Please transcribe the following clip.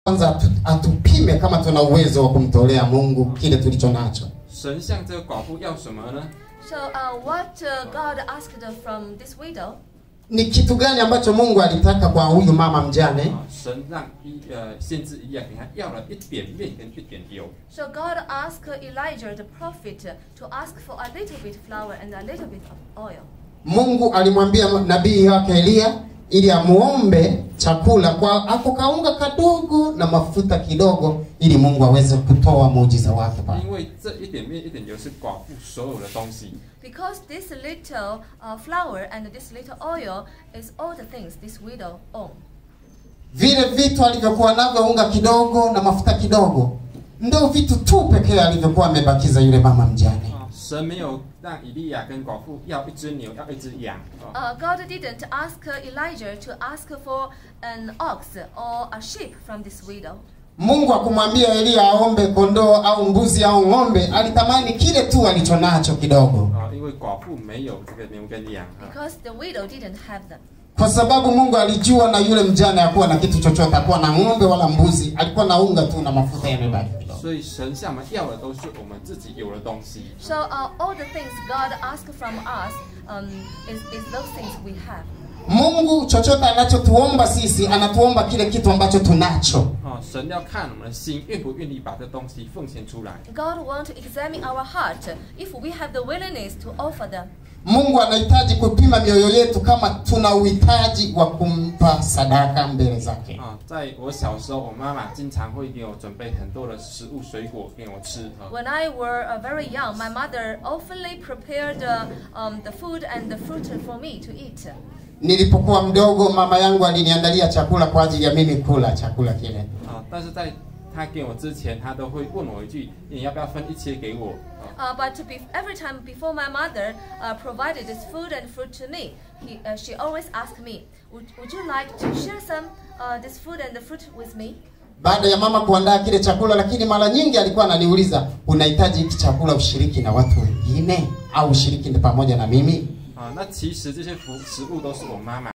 kwanza atu, atupime kama tuna uwezo wa kumtolea Mungu kile tulicho nacho. 神向这个寡妇要什么呢？ So, uh, what uh, God asked from this widow? Ni kitu gani ambacho Mungu alitaka kwa huyu mama mjane? 啊，神让一呃先知一样给他要了一点面跟一点油。 So God asked Elijah the prophet to ask for a little bit flour and a little bit of oil. Mungu alimwambia nabii wake Eliya ili amuombe chakula kwa ako kaunga kadogo na mafuta kidogo, ili Mungu aweze kutoa muujiza wake pale. 因为这一点面一点油是寡妇所有的东西。 Because this little uh, flour and this little oil is all the things this widow owned. Vile vitu alivyokuwa navyo, unga kidogo na mafuta kidogo, ndio vitu tu pekee alivyokuwa amebakiza yule mama mjane. 啊，神没有让以利亚跟寡妇要一只牛，要一只羊。啊， Uh, God didn't ask Elijah to ask for an ox or a sheep from this widow. Mungu akumwambia Eliya aombe kondoo au mbuzi au ng'ombe, alitamani kile tu alichonacho kidogo, 啊，因为寡妇没有这个牛跟羊啊。 Because the widow didn't have them. kwa sababu Mungu alijua na yule mjane hakuwa na kitu chochote, hakuwa na ng'ombe wala mbuzi, alikuwa na unga tu na mafuta yamebaki kidogo. 所以神向我们要的都是我们自己有的东西。 So uh, all the things God asked from us um, is, is those things we have. Mungu chochote anachotuomba sisi, anatuomba kile kitu ambacho tunacho. 啊，神要看我们的心愿不愿意把这东西奉献出来。 God wants to examine our heart if we have the willingness to offer them. Mungu anahitaji kupima mioyo yetu kama tuna uhitaji wa kumpa sadaka mbele zake. 啊，在我小时候，我妈妈经常会给我准备很多的食物、水果给我吃啊。 When I were uh, very young, my mother oftenly prepared uh, um, the food and the fruit for me to eat. Nilipokuwa mdogo, mama yangu aliniandalia chakula kwa ajili ya mimi kula chakula kile. 啊，但是在她给我之前，她都会问我一句：“你要不要分一些给我？” 啊， Uh, but be- every time before my mother uh, provided this food and fruit to me, he, uh, she always asked me, would, would you like to share some uh, this food and the fruit with me? Baada ya mama kuandaa kile chakula, lakini mara nyingi alikuwa ananiuliza, unahitaji hiki chakula ushiriki na watu wengine au ushiriki pamoja na mimi? 啊，那其实这些服食物都是我妈妈